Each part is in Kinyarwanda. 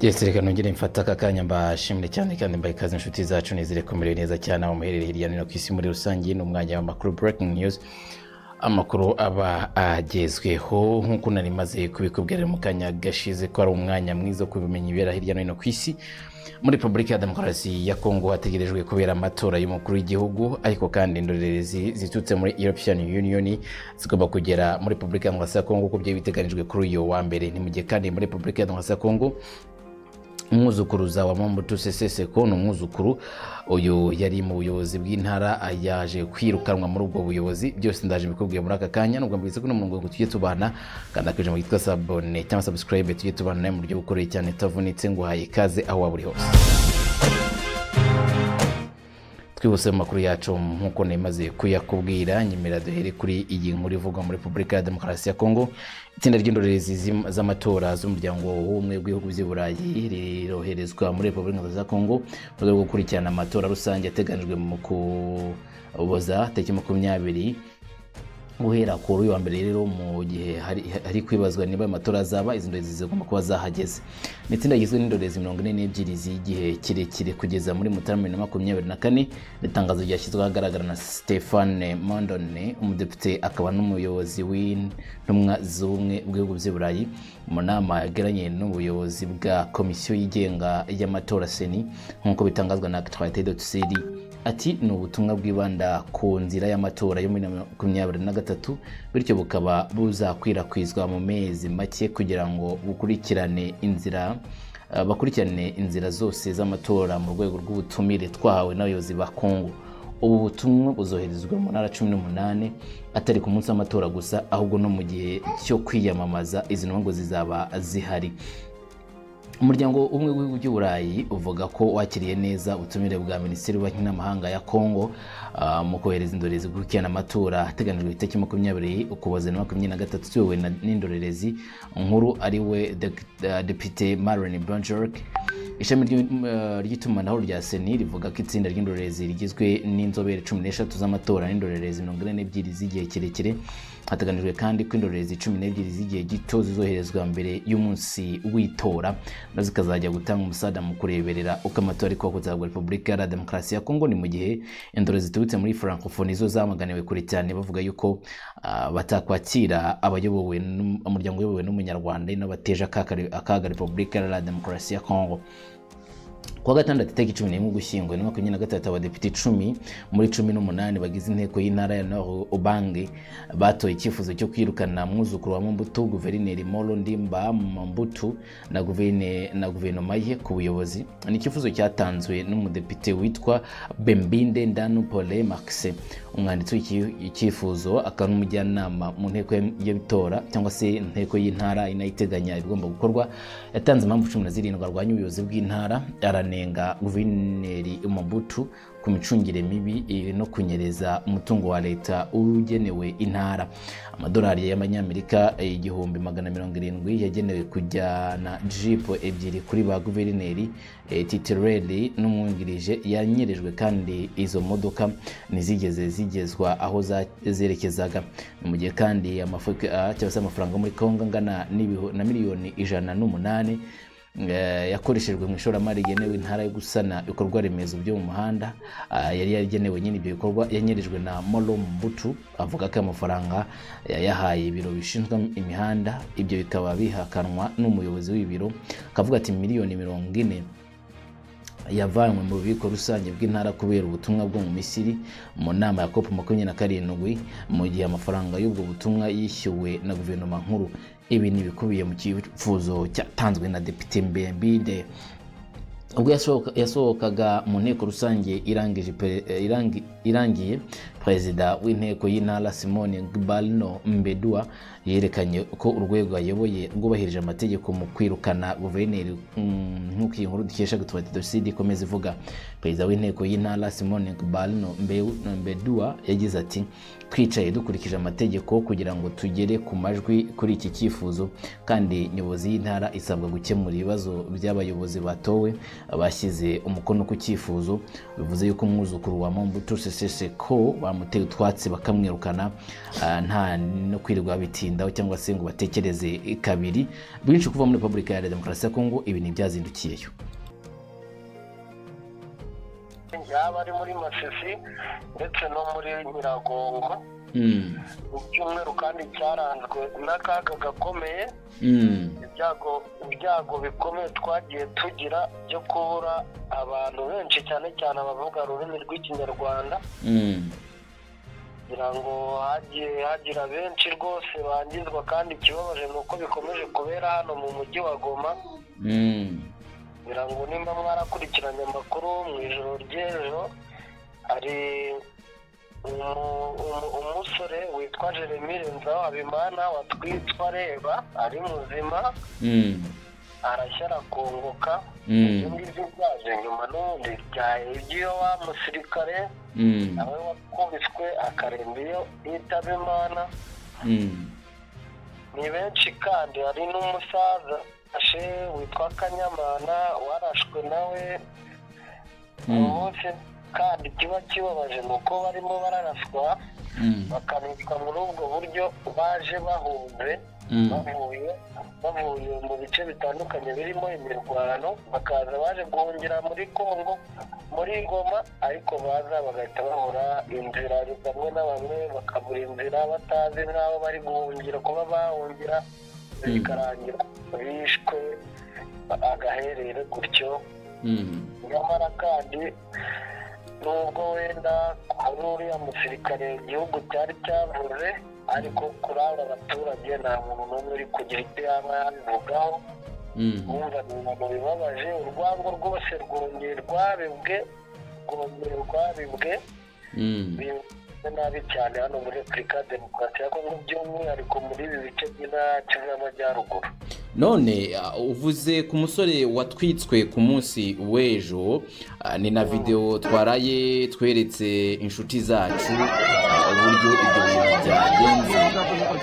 yes reka nongere mfata aka kanya mbashimire cyane kandi mbaha ikaze inshuti zacu nizere ko mumerewe neza cyane aho muherereye hirya no hino ku isi muri rusange ni umwanya w'amakuru breaking news amakuru aba agezweho nk'uko nari maze kubikubwira mu kanya gashize ko ari umwanya mwiza wo kubimenya ibibera hirya no hino ku isi muri repubulika ya demokarasi ya kongo hategerejwe kubera amatora y'umukuru w'igihugu ariko kandi indorerezi ziturutse muri european union zigomba kugera muri repubulika ya demokarasi ya kongo uko byari biteganijwe kuri uyu wa mbere ni mu gihe kandi muri repubulika ya demokarasi ya kongo umwuzukuruza wa mobutu sese seko ni umwuzukuru uyu yari mu buyobozi bw'intara yaje kwirukanwa muri ubwo buyobozi byose ndaje mbikubwiye muri aka kanya nubwo mbwize ko n'umurongo ngo tujye tubana kanda ku ijambo ryitwa sabone cyangwa sabusikarayibe tujye tubana nawe mu buryo bukoreye cyane utavunitse ngo uhaye ikaze aho waba uri hose twihuse mu makuru yacu nk'uko ntimaze kuyakubwira nyemera duhere kuri iyi nkuru ivugwa muri repubulika ya demokarasi ya kongo itsinda ry'indorerezi z'amatora z'umuryango w'ubumwe bw'ibihugu by'i burayi riroherezwa muri repubulika ya kongo mu rwego rwo gukurikirana amatora rusange yateganijwe mu kuboza tariki makumyabiri guhera kuri uyu wa mbere rero mu gihe hari kwibazwa niba amatora azaba izi ndorerezi zigomba kuba zahageze ni itsinda rigizwe n'indorerezi mirongo ine n'ebyiri z'igihe kirekire kugeza muri mutarama bibiri na makumyabiri na kane n'itangazo ryashyizweho ahagaragara na stephane mondone umudepite akaba n'umuyobozi w'intumwa z'ubumwe bw'ibihugu by'i burayi mu nama yagiranye n'ubuyobozi bwa komisiyo yigenga y'amatora seni nk'uko bitangazwa na actualité de tsiri ati ni ubutumwa bwibanda ku nzira y'amatora yo muri makumyabiri na gatatu bityo bukaba buzakwirakwizwa mu mezi make kugira ngo bukurikirane inzira bakurikirane inzira zose z'amatora mu rwego rw'ubutumire twahawe n'abayobozi ba kongo ubu butumwa buzoherezwa mu ntara cumi n'umunani atari ku munsi w'amatora gusa ahubwo no mu gihe cyo kwiyamamaza izi ntungu zizaba zihari umuryango umwe w'ibihugu by'i burayi uvuga ko wakiriye neza ubutumire bwa minisitiri w'ububanyi n'amahanga ya kongo mu kohereza indorerezi gukurikirana amatora ateganijwe itariki makumyabiri ukuboza na makumyabiri na gatatu tuyobowe n'indorerezi nkuru ari we depite marine blanchard ishami ry'itumanaho rya seni rivuga ko itsinda ry'indorerezi rigizwe n'inzobere cumi n'eshatu z'amatora n'indorerezi mirongo ine n'ebyiri z'igihe kirekire hateganijwe kandi ko indorerezi cumi n'ebyiri z'igihe gito zizoherezwa mbere y'umunsi w'itora na zikazajya gutanga umusaza mu kureberera uko amatora ari kuba kuzagwa repubulika ya demokarasi ya kongo ni mu gihe indorerezi ziturutse muri francophonie zo zamaganiwe kure cyane bavuga yuko batakwakira abayobowe umuryango uyobowe n'umunyarwanda n'abateje akaga repubulika ya demokarasi ya kongo kuwa gatandatu itariki cumi n'imwe ugushyingo na makumyabiri na gatatu abadepite icumi muri cumi n'umunani bagize inteko y'intara ya nord ubange batoye icyifuzo cyo kwirukana mwuzukuru wa mumbutu guverineri moro ndimba mumbutu na guverinoma ye ku buyobozi ni icyifuzo cyatanzwe n'umudepite witwa bembinde ndanu pole maxe umwanditsi w'icyifuzo akaba n'umujyanama mu nteko y'itora cyangwa se inteko y'intara inayiteganya ibigomba gukorwa yatanze impamvu cumi na zirindwi arwanya ubuyobozi bw'intara aranenga guverineri mobutu ku micungire mibi no kunyereza umutungo wa leta ugenewe intara amadolari y'amanyamerika igihumbi magana mirongo irindwi yagenewe kujyana jipo ebyiri kuri ba guverineri titireri n'umwungirije yanyerejwe kandi izo modoka ntizigeze zigezwa aho zerekezaga ni mu gihe kandi cyangwa se amafaranga muri kongo angana na miliyoni ijana n'umunani yakoreshejwe mu ishoramari rigenewe intara yo gusana ibikorwa remezo byo mu muhanda yari yaragenewe nyine ibyo bikorwa yanyerijwe na moro mbutu avuga ko amafaranga yayahaye ibiro bishinzwe imihanda ibyo bikaba bihakanwa n'umuyobozi w'ibiro akavuga ati miliyoni mirongo ine yavanywe mu bubiko rusange bw'intara kubera ubutumwa bwo mu misiri mu nama ya kopu makumyabiri na karindwi mu gihe amafaranga y'ubwo butumwa yishyuwe na guverinoma nkuru ibi ni ibikubiye mu cyifuzo cyatanzwe na depite mbembide ubwo yasohokaga mu nteko rusange irangiye perezida w'inteko y'intara simone gbalino mbedua yerekanye ko urwego ayoboye rwubahirije amategeko mu kwirukana guverineri nk'uko iyi nkuru dukesha gutubati doside ikomeza ivuga perezida w'inteko y'intara simone gbalino mbedua yagize ati twicaye dukurikije amategeko kugira ngo tugere ku majwi kuri iki cyifuzo kandi nyobozi y'intara isabwa gukemura ibibazo by'abayobozi batowe bashyize umukono ku cyifuzo bivuze yuko umwuzukuru wa mombutu seseseko wa bamuteye utwatsi bakamwirukana ah, nta no kwirirwa bitindaho cyangwa se ngo batekereze kabiri bwinshi kuva muri repubulika ya demokarasi ya kongo ibi ntibyazindukiyeyo yaba ari muri masisi ndetse no muri nyiragongo Mm, icyumweru kandi cyaranzwe n'akaga gakomeye mm, ibyago ibyago bikomeye twagiye tugira byo kubura abantu benshi cyane cyane abavuga ururimi rw'ikinyarwanda mm, kugira ngo hagiye hagira benshi rwose bangizwa kandi ikibabaje ni uko bikomeje kubera hano mu mujyi wa goma mm, ngira ngo nimba mwarakurikiranye amakuru mu ijoro ry'ejo hari umu- umu- umusore witwa jeremy renzaho habimana watwitwa reba ari muzima mm, arashya arakongoka ibyo mm, ngibyo byaje nyuma n'ubundi byaye iby'iyo wa musirikare mm, nawe wakubiswe akaremba iyo yitaba imana mm, ni benshi kandi hari n'umusaza ashe witwa kanyamana warashwe nawe Mm. umunsi kandi kiba kibabaje ni uko barimo bararaswa mm, bakanicwa muri ubwo buryo baje bahunze mm, bavuye bavuye mu bice bitandukanye birimo imirwano bakaza baje guhungira muri kongo muri goma ariko baza bagahita babura inzira bamwe na bamwe bakabura inzira batazi n'aho bari guhungira kuba bahungira bikarangira bishwe agaherere gutyo mm. nyamara kandi nubwo wenda kuri uriya musirikare igihugu cyari cyavuze ariko kuri aba baturage nta muntu n'umwe uri kugira icyo yaba yabivugaho Mm, wumva ni ibintu bibabaje urwango rwose rwongeye rwabibwe rwongeye rwabibwe mm, bimeze nabi cyane hano muri repubulika ya demokarasi ya kongo by'umwihariko muri ibi bice by'intara yacu y'amajyaruguru none ah, uvuze ku musore watwitswe ku munsi w'ejo ah, ni na videwo twaraye tweretse inshuti zacu ah, uburyo ibyo bintu byagenze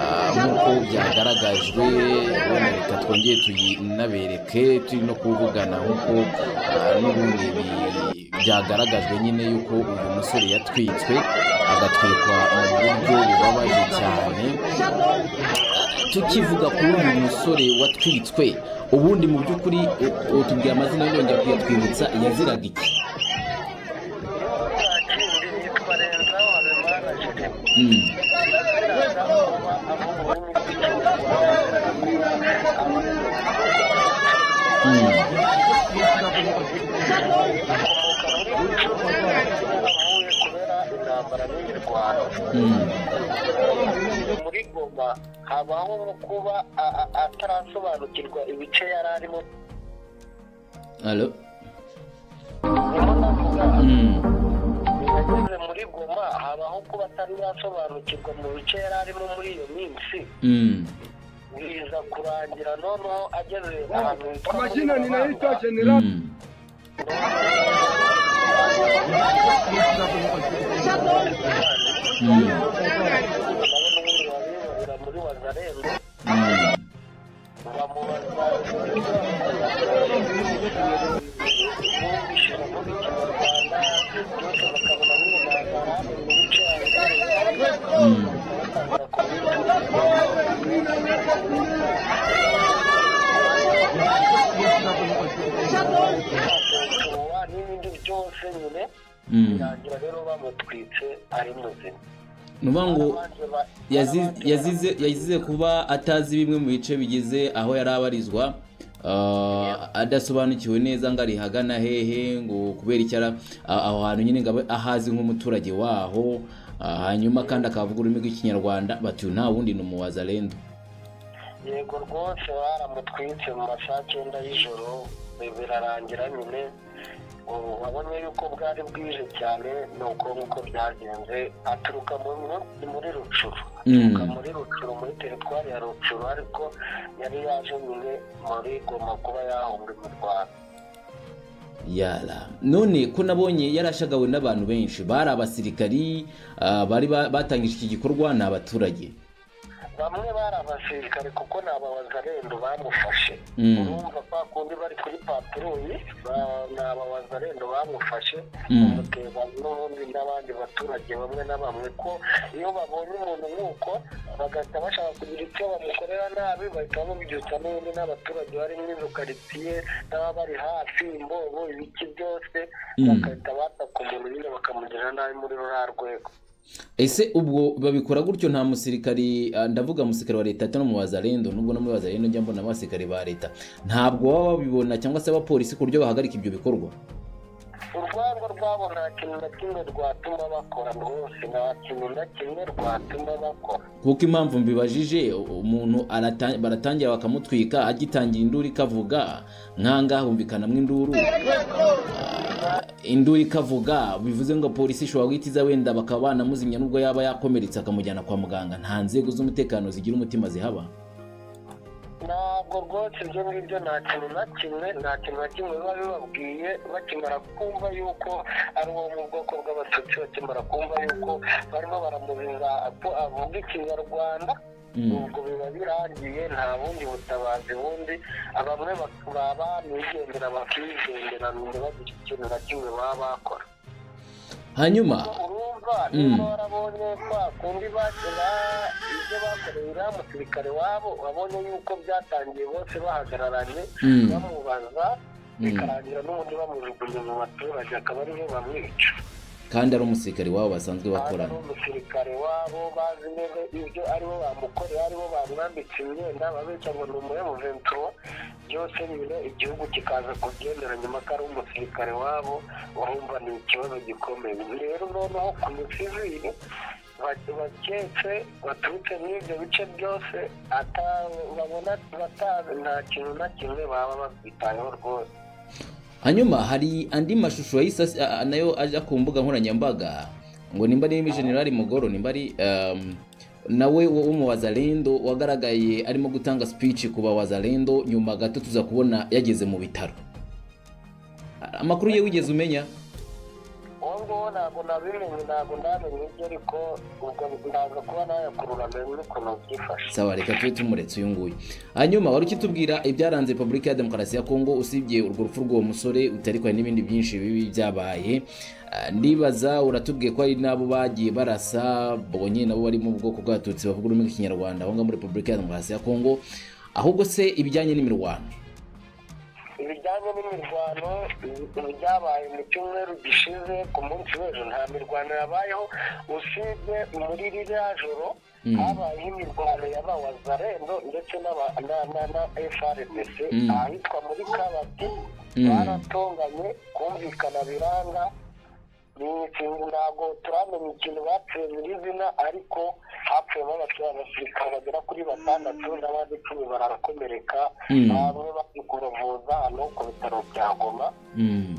ah, nk'uko byagaragajwe wenda reka twongere tuyinabereke turi no kuvugana nk'uko ah, n'ubundi bi- byagaragajwe nyine yuko uyu musore yatwitswe agatwikwa mu buryo bubabaje cyane tukivuga kuri uyu musore watwitswe ubundi mu by'ukuri utubwira amazina yongera kuyatwibutsa yaziraga iki kindi yitwa renza habimana jeremy Mm, mm, mm, muri goma habaho nko kuba a- a- atarasobanukirwa ibice yari arimo alo Urimo ndavuga, Mm, yageze muri goma habaho kuba atari yasobanukirwa mu bice yari arimo muri iyo minsi mm, biza kurangira noneho ageze ahantu hitwa muri Amazina ninaitwa Mabanga. General mm, mm, nawe n'ubundi wabibabira muri wazarembo mm. bamubaza bumvishije muri kinyarwanda byose bakabona nyine nagara mu bice Mm. tuwa n'ibindi byose nyine Mm. birangira rero bamutwitse ari muzima ni ukuvuga ngo Abandi ba- yazize- abandi yazize yazize kuba atazi bimwe mu bice bigize aho yari abarizwa ah, adasobanukiwe neza ngo ari hagana hehe ngo kubera icyara ah, aho hantu nyine ngo abe ahazi nk'umuturage waho ah, hanyuma kandi akavuga ururimi rw'ikinyarwanda bati uyu nta wundi ni umuwazarendo yego rwose baramutwitse mu ma saa cyenda y'ijoro bi- birarangira nyine ubu wabonye yuko bwari bwije cyane ni uko nk'uko byagenze aturuka mu- mu- muri rucuru aturuka Mm. muri rucuru muri teritwari ya rucuru ariko yari yaje nyine muri goma kuba yahunga mu rwanda yara none ko nabonye yarashagawe n'abantu benshi bari abasirikari ah, bari ba- batangije iki gikorwa ni abaturage bamwe bari abasirikare kuko ni ababazarendo bamufashe Mm. urumva kwa kundi bari kuri patroli ba- ni ababazarendo bamufashe Mm. bamuteza n'ubundi n'abandi baturage bamwe na bamwe ko iyo babonye umuntu nk'uko bagahita bashaka kugira icyo bamukorera nabi bahita bamubyutsa n'ubundi n'abaturage bari muri izo karitsiye n'ababa bari hafi imbobo ibiki byose Mm. bagahita bataka umuntu nyine bakamugirira nabi muri ruriya rwego ese ubwo babikora gutyo nta musirikari ah, ndavuga musirikari wa leta ati no mu bazarendo nubwo no muri bazarendo njya mbona abasirikari ba leta ntabwo baba babibona cyangwa se abapolisi ku buryo bahagarika ibyo bikorwa urwango rwabo nta kintu na kimwe rwatuma bakora rwose nta kintu na kimwe rwatuma bakora kuko impamvu mbibajije u- umuntu arata- baratangira bakamutwika agitangira induru ikavuga nkanga humvikanamo induru Ah, induru ikavuga bivuze ngo polisi ishobora guhita iza wenda bakaba banamuzimya nubwo yaba yakomeretse akamujyana kwa muganga nta nzego z'umutekano zigira umutima zihaba ntabwo rwose ibyo ngibyo nta kintu na kimwe nta kintu na kimwe biba bibabwiye bakimara kumva yuko ari uwo mu bwoko bw'abatutsi bakimara kumva yuko barimo baramubera ko avuga ikinyarwanda Mm. ubwo biba birangiye nta bundi butabazi bundi bamwe bak- baba bigendera bakigendera ntibagira ikintu na kimwe baba bakora hanyuma urumva Mm. niba warabonye kwa kundi bakira ibyo bakoreye uriya musirikare wabo wabonye yuko byatangiye bose bahagararanye Mm. bamubaza Mm. bikarangira n'ubundi bamujugunya mu baturage akaba ariho bamwica kandi ari umusirikare wabo basanzwe bakorana ari umusirikare wabo bazi neza ibyo aribo bamukoreye aribo bamwambitse imyenda babeshya ngo ni umuremuventura byose nyine igihugu kikaza kubyemera nyuma ko ari umusirikare wabo urumva ni ikibazo gikomeye rero noneho ku misivili ba- baketse baturutse muri ibyo bice byose ata- babona batazi nta kintu na kimwe baba babyitayeho rwose hanyuma hari andi mashusho yahise as- a- a- nayo ajya ku mbuga nkoranyambaga ngo nimba ari generali mugoro nimba ari um, nawe wo wo mu wazalendo wagaragaye arimo gutanga speech ku bawazalendo nyuma gato tuza kubona yageze mu bitaro A- amakuru ye wigeze umenya uwo nguwo ntabwo nabimenye ntabwo namenye ibyo ariko ubwo ndaza kuba nayakurura menye ukuntu byifashe sawa reka tube tumuretse uyu nguyu hanyuma wari ukitubwira ibyaranze repubulika ya demokarasi ya kongo usibye urwo rupfu rw'uwo musore utariko hari n'ibindi byinshi bibi byabaye Ah, ndibaza uratubwiye ko hari n'abo bagiye barasa bonye nabo bari mu bwoko bw'abatutsi bavuga ururimi rw'ikinyarwanda aho ngaho muri repubulika ya demokarasi ya kongo ahubwo se ibijyanye n'imirwano ibijyanye n'imirwano ibi- byabaye mu cyumweru gishize ku munsi w'ejo nta mirwano yabayeho usibye muri ririya joro Mm. habayeho imirwano y'abawazarendo ndetse n'aba- na- na- na FRDC Mm. ahitwa muri kabati Mm. baratonganye kumvikana biranga ni ikintu ntabwo turamenya ikintu bapfuye nyirizina ariko hapfuyemo abaturarasirikare bagera kuri batandatu n'abandi icumi barakomereka Mm. bamwe bari kubavuza hano ku bitaro bya goma Mm.